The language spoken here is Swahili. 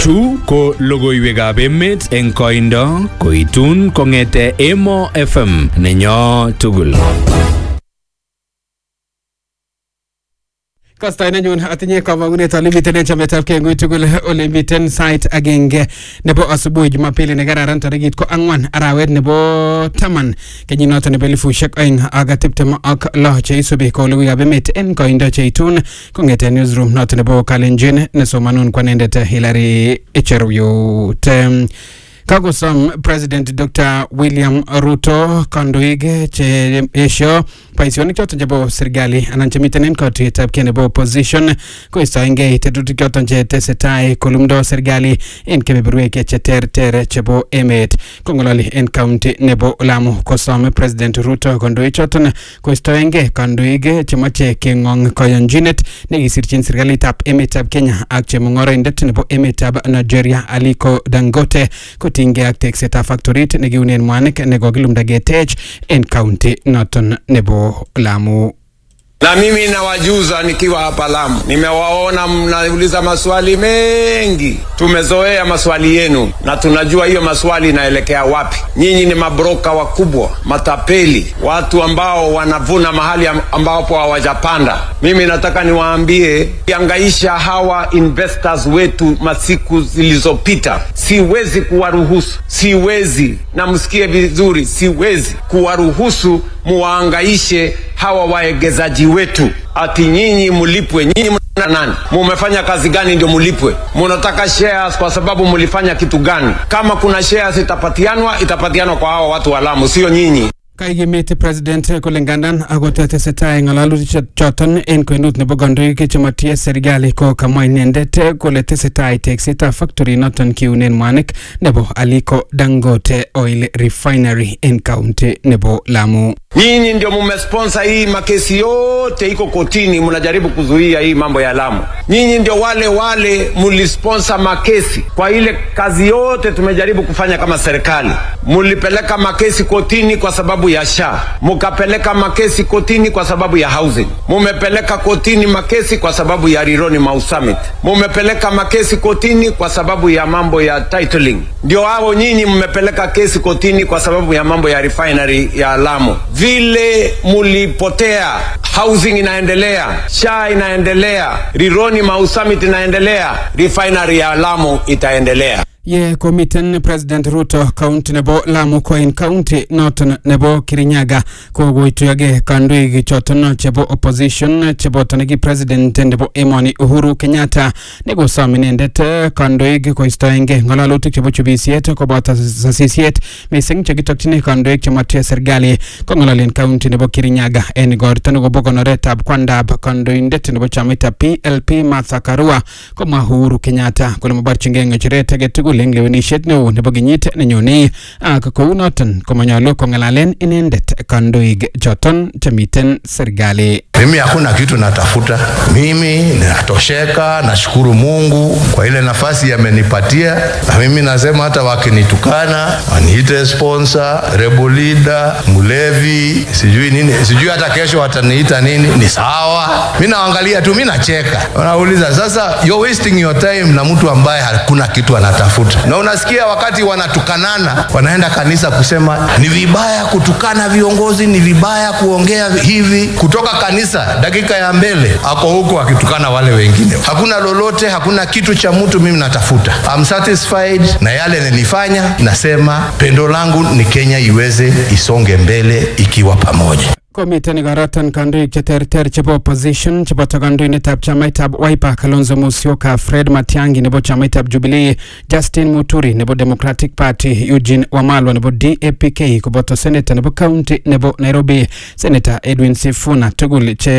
Chu ko logoiwekab emet eng koindo koitun kong'ete Emo FM nenyo tugul. Kastoi nenyun atinye kamang'unet ale miten en chametabgei ng'ui tugul ole miten sait agenge nebo asubuhi Jumapili ne kararan tarikit ko ang'wan arawet nebo taman kenyinoto nebo elifushek oeng ak tiptem ak lo cheisubi ko logoiwekab emet en koindo cheitun kong'ete newsroom noto nebo Kalenjin nesomanun kwanendet Hilary Icheruyut. Em, kakosom president dr william ruto kandoik che esho boisionik choton chebo serikali anan chemiten en katuyetab kei nebo opposition koistoengei tetutik choton che tesetai kolumdo serikali en kebeberwek cheterter chebo emet kong'ololi en county nebo lamu kosom president ruto kandoik choton koistoengei kandoik chemoche keng'ong koyonchinet nekisirchin serikalitab emetab kenya ak chemung'oroindet nebo emetab nigeria aliko dangote kotinygei ak teksetab factorit nekiunen mwanik nekokilumda ketech en county noton nebo lamu Na mimi nawajuza nikiwa hapa Lamu, nimewaona mnauliza maswali mengi. Tumezoea maswali yenu na tunajua hiyo maswali inaelekea wapi. Nyinyi ni mabroka wakubwa, matapeli, watu ambao wanavuna mahali am- ambapo hawajapanda. Mimi nataka niwaambie, kiangaisha hawa investors wetu masiku zilizopita, siwezi kuwaruhusu, siwezi, na msikie vizuri, siwezi kuwaruhusu muwaangaishe hawa waegezaji wetu ati nyinyi mulipwe. Nyinyi mna nani? Mumefanya kazi gani ndio mulipwe? Munataka shares kwa sababu mulifanya kitu gani? Kama kuna shares itapatianwa, itapatianwa kwa hawa watu wa Lamu, sio nyinyi. kaikimiti president kole ngandan akot tesetai ng'alalutik choton en kwenut nebo kandoik chemotie serikali ko kamwa inendet kole tesetai teksetab factory noton kiunen mwanik nebo Aliko Dangote Oil Refinery en county nebo Lamu. Nyinyi ndio mumesponsor hii makesi yote iko kotini, mnajaribu kuzuia hii mambo ya Lamu. Nyinyi ndio wale wale mulisponsor makesi kwa ile kazi yote tumejaribu kufanya kama serikali. Mulipeleka makesi kotini kwa sababu ya SHA, mukapeleka makesi kotini kwa sababu ya housing, mumepeleka kotini makesi kwa sababu ya Rironi Mau Summit, mumepeleka makesi kotini kwa sababu ya mambo ya titling. Ndio hao nyinyi mmepeleka kesi kotini kwa sababu ya mambo ya refinery ya Lamu. Vile mulipotea, housing inaendelea, SHA inaendelea, Rironi Mau Summit inaendelea, refinery ya Lamu itaendelea. ye komiten president ruto county nebo lamu ko en county noton nebo kirinyaga kokoituyoge kandoik choton chebo opposition cheboto neki president nebo emoni uhuru kenyatta nekosom inendet eh, kandoik koistoenge ng'alalutik chebo chubisiet koboto sasisiet mising chekitokyini kandoik chemotie serikali kong'ololen county nebo kirinyaga en igorto nekobo konoretab kwandab kandoindet nebo chamaitab plp martha karua komwa uhuru kenyatta kole maborchingei ng'echeret age tugul eng lewenisiet neo nebo kenyit nenyone ak kounoton komanyolu kong'alalen inendet kandoik choton chemiten serikali Mimi hakuna kitu natafuta, mimi ninatosheka. Nashukuru Mungu kwa ile nafasi amenipatia, na mimi nasema hata wakinitukana waniite sponsor, rebel leader, mlevi, sijui nini, sijui hata kesho wataniita nini, ni sawa. Mi naangalia tu, mi nacheka. Wanauliza sasa, you're wasting your time na mtu ambaye hakuna kitu anatafuta. Na unasikia wakati wanatukanana, wanaenda kanisa kusema ni vibaya kutukana viongozi, ni vibaya kuongea hivi. Kutoka kanisa dakika ya mbele ako huko akitukana wale wengine. Hakuna lolote, hakuna kitu cha mtu mimi natafuta. I'm satisfied na yale nilifanya. Nasema pendo langu ni Kenya iweze isonge mbele ikiwa pamoja. komiten igoroton kandoik cheterter chebo opposition cheboto kandoindetab chamaitab Wiper Kalonzo Musyoka Fred Matiang'i nebo chamaitab Jubilee Justin Muturi nebo Democratic Party Eugene Wamalwa nebo DAPK koboto senator nebo county nebo Nairobi senator Edwin Sifuna tugul che